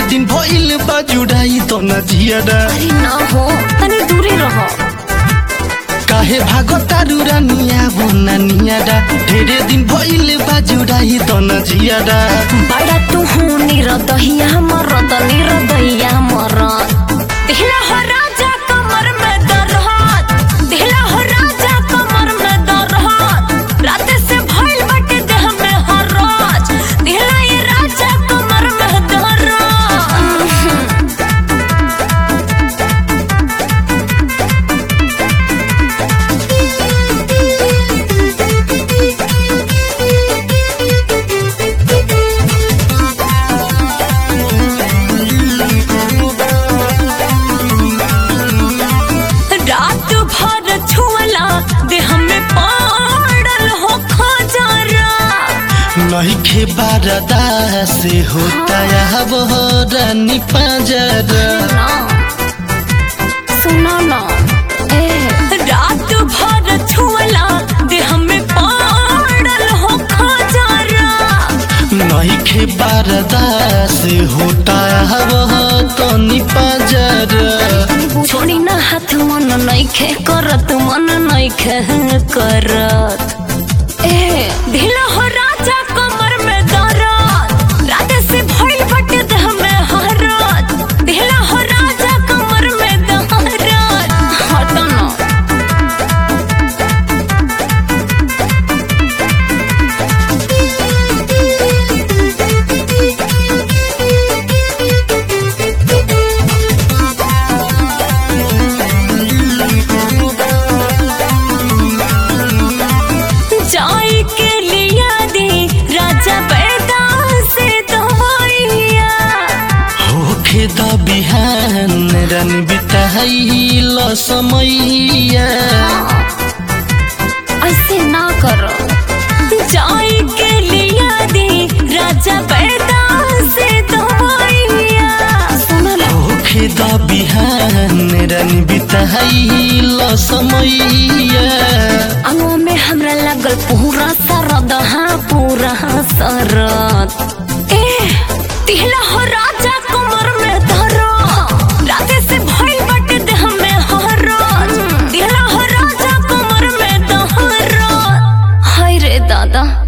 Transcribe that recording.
दिन भइल बा जुड़ाई तो न जियारा अरे ना हो तनी दूरे रहो काहे भागो तारू रानिया वो नानियारा ढेरे दिन भइल बा जुड़ाई तो न जियारा बड़ा तू हूँ निरदहिया मरद निरदहिया मरद दिहला हो राजा कमर में दरहत दिहला हो राजा कमर में दरहत रात से भइल बाटे देह में हरज दिहला ये राजा कमर में दरहत रात भर छुअला देह में पड़ल हो खजरा नहीं खे बारदा से होता है वो रानी पाजरा सुनो ना ए रात भर छुअला देह में पड़ल हो खजरा नहीं खे बारदा से होता है वो तनी पाजरा छोड़ी ना हाथ मन नइखे करत मन नइखे करत ए ढीला हो राजा कमर में दरद रात से भइल बटे देह में हरत ढीला हो राजा कमर में दरद हट ना जाई के लिया दी राजा बैदा से दवाइया होखे द बिहान रन बिताइल समैया ऐसे ना करो जाई के लिया दी राजा बैदा से दवाइया सुन लो होखे द बिहान रन बिताइल समैया अंगों में हमरा लगल पूरा सरद हाँ पूरा सरद ए तिहला हो राजा कमर में धरो राते से भइल बटे देह में हरज तिहला हो राजा कमर में धरो हाय रे दादा